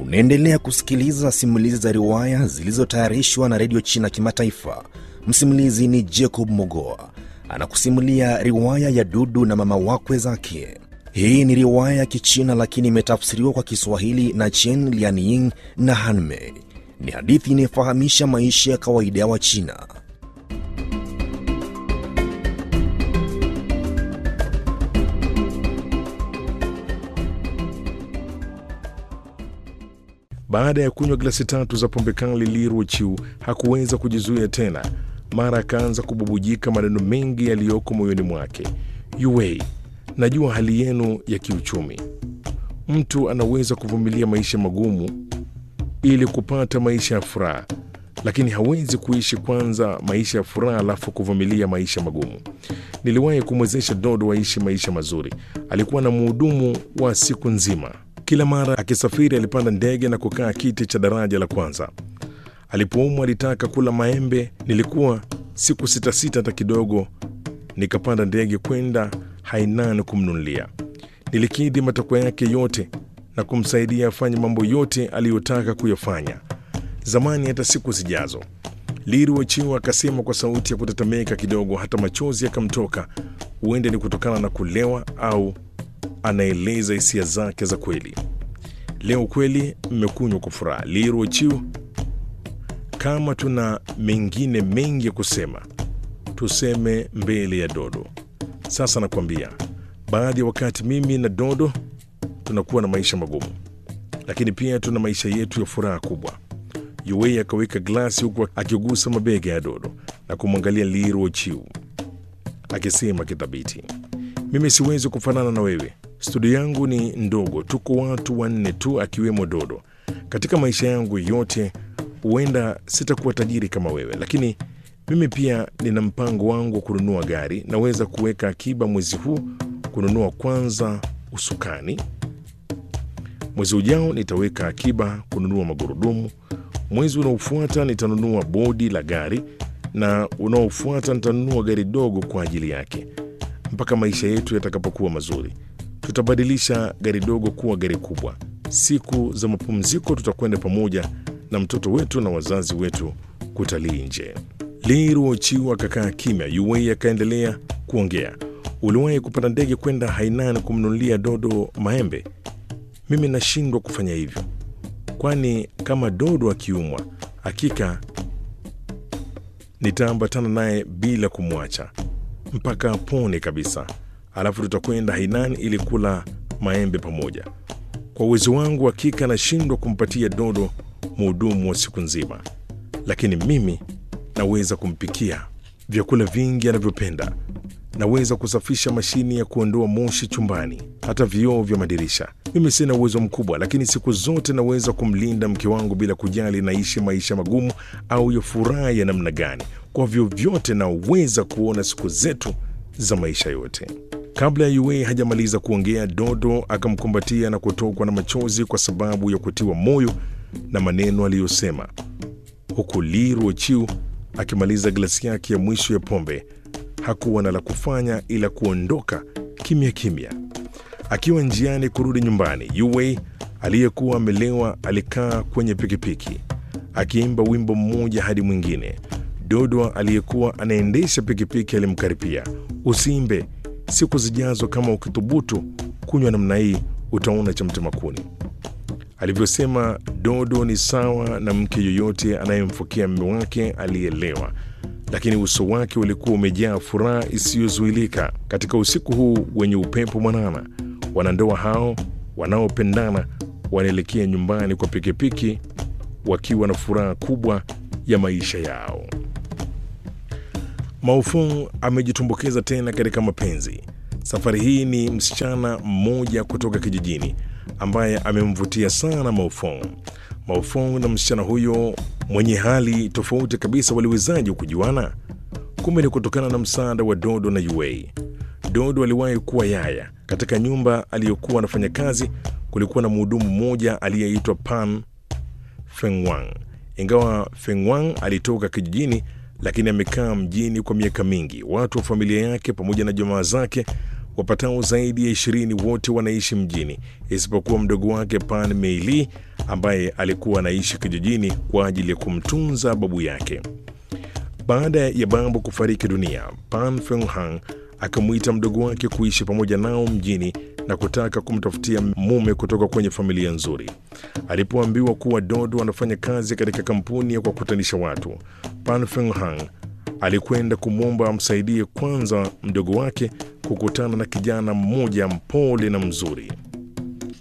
Unaendelea kusikiliza simulizi za riwaya zilizotayarishwa na redio China Kimataifa. Msimulizi ni Jacob Mogoa anakusimulia riwaya ya Dudu na mama wakwe zake. Hii ni riwaya ya Kichina lakini imetafsiriwa kwa Kiswahili na Chen Lianying na Hanmei. Ni hadithi inayofahamisha maisha ya kawaida ya Wachina. Baada ya kunywa glasi tatu za pombe kali, Li Ruochiu hakuweza kujizuia tena. Mara akaanza kububujika maneno mengi yaliyoko moyoni mwake. Yuwei, najua hali yenu ya kiuchumi. Mtu anaweza kuvumilia maisha magumu ili kupata maisha ya furaha, lakini hawezi kuishi kwanza maisha ya furaha alafu kuvumilia maisha magumu. Niliwahi kumwezesha Dodo aishi maisha mazuri. Alikuwa na mhudumu wa siku nzima. Kila mara akisafiri alipanda ndege na kukaa kiti cha daraja la kwanza. Alipoumwa alitaka kula maembe. Nilikuwa siku sita sita hata kidogo, nikapanda ndege kwenda Hainan kumnunulia. Nilikidhi matakwa yake yote na kumsaidia afanye mambo yote aliyotaka kuyafanya. Zamani hata siku zijazo. Li Ruochiu akasema kwa sauti ya kutetemeka kidogo, hata machozi yakamtoka. Huende ni kutokana na kulewa au anaeleza hisia zake za kweli. Leo kweli mmekunywa kwa furaha. Li Ruochiu, kama tuna mengine mengi ya kusema tuseme mbele ya Dodo. Sasa nakwambia, baadhi ya wakati mimi na Dodo tunakuwa na maisha magumu, lakini pia tuna maisha yetu ya furaha kubwa. Yuwei akaweka glasi huku akigusa mabega ya Dodo na kumwangalia Li Ruochiu akisema kithabiti, mimi siwezi kufanana na wewe. Studio yangu ni ndogo, tuko watu wanne tu, akiwemo Dodo. Katika maisha yangu yote, huenda sitakuwa tajiri kama wewe, lakini mimi pia nina mpango wangu wa kununua gari. Naweza kuweka akiba mwezi huu kununua kwanza usukani. Mwezi ujao nitaweka akiba kununua magurudumu. Mwezi unaofuata nitanunua bodi la gari, na unaofuata nitanunua gari dogo kwa ajili yake, mpaka maisha yetu yatakapokuwa mazuri tutabadilisha gari dogo kuwa gari kubwa. Siku za mapumziko tutakwenda pamoja na mtoto wetu na wazazi wetu kutalii nje. Li Ruochiu akakaa kimya. Yuwei akaendelea kuongea. Uliwahi kupanda ndege kwenda Hainan kumnunulia Dodo maembe? Mimi nashindwa kufanya hivyo, kwani kama Dodo akiumwa, hakika nitaambatana naye bila kumwacha mpaka apone kabisa alafu tutakwenda Hainan ili kula maembe pamoja. Kwa uwezo wangu, hakika nashindwa kumpatia Dodo mhudumu wa siku nzima, lakini mimi naweza kumpikia vyakula vingi anavyopenda. Naweza kusafisha mashini ya kuondoa moshi chumbani, hata vioo vya madirisha. Mimi sina uwezo mkubwa, lakini siku zote naweza kumlinda mke wangu bila kujali naishi maisha magumu au ya furaha ya namna gani. Kwa vyovyote, naweza kuona siku zetu za maisha yote. Kabla ya Yuwei hajamaliza kuongea, Dodo akamkumbatia na kutokwa na machozi kwa sababu ya kutiwa moyo na maneno aliyosema, huku Li Ruochiu akimaliza glasi yake ya mwisho ya pombe. Hakuwa na la kufanya ila kuondoka kimya kimya. Akiwa njiani kurudi nyumbani, Yuwei aliyekuwa amelewa alikaa kwenye pikipiki akiimba wimbo mmoja hadi mwingine. Dodo aliyekuwa anaendesha pikipiki alimkaripia, usiimbe Siku zijazo kama ukithubutu kunywa namna hii utaona cha mtema kuni. Alivyosema Dodo ni sawa na mke yoyote anayemfokea mume wake aliyelewa, lakini uso wake ulikuwa umejaa furaha isiyozuilika. Katika usiku huu wenye upepo mwanana, wanandoa hao wanaopendana wanaelekea nyumbani kwa pikipiki wakiwa na furaha kubwa ya maisha yao. Maofong amejitumbukiza tena katika mapenzi. Safari hii ni msichana mmoja kutoka kijijini ambaye amemvutia sana Maofong. Maofong na msichana huyo mwenye hali tofauti kabisa waliwezaje kujuana? Kumbe ni kutokana na msaada wa Dodo na Yuwei. Dodo aliwahi kuwa yaya. Katika nyumba aliyokuwa anafanya kazi, kulikuwa na mhudumu mmoja aliyeitwa Pan Fengwang. Ingawa Fengwang alitoka kijijini lakini amekaa mjini kwa miaka mingi. Watu wa familia yake pamoja na jamaa zake wapatao zaidi ya ishirini wote wanaishi mjini isipokuwa mdogo wake Pan Meili ambaye alikuwa anaishi kijijini kwa ajili ya kumtunza babu yake. Baada ya babu kufariki dunia, Pan Fenghang akamwita mdogo wake kuishi pamoja nao mjini na kutaka kumtafutia mume kutoka kwenye familia nzuri. Alipoambiwa kuwa Dodo anafanya kazi katika kampuni ya kuwakutanisha watu, Pan Fenghang alikwenda kumwomba amsaidie kwanza mdogo wake kukutana na kijana mmoja mpole na mzuri.